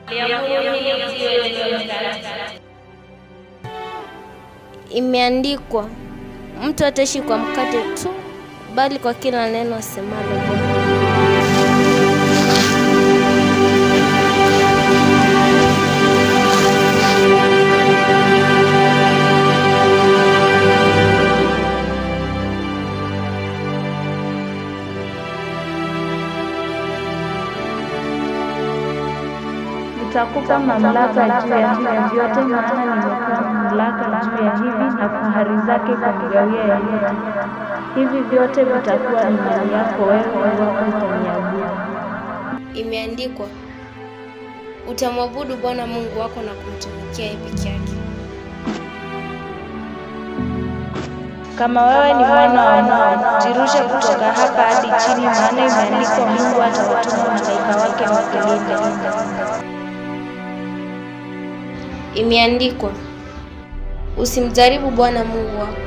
Imeandikwa, mtu ataishi kwa mkate tu, bali kwa kila neno asemalo Bwana. Nitakupa mamlaka juu ya hivi vyote, maana nimepewa mamlaka juu ya hivi na fahari zake kumgawia yeyote. Hivi vyote vitakuwa ni mali yako wewe iwapo utaniabudu. Imeandikwa, utamwabudu Bwana Mungu wako na kumtumikia yeye peke yake. Kama wewe ni mwana wa Mungu, jirushe kutoka hapa hadi chini, maana imeandikwa, Mungu atawatuma malaika wake wakulinde. Imeandikwa, usimjaribu Bwana Mungu wako.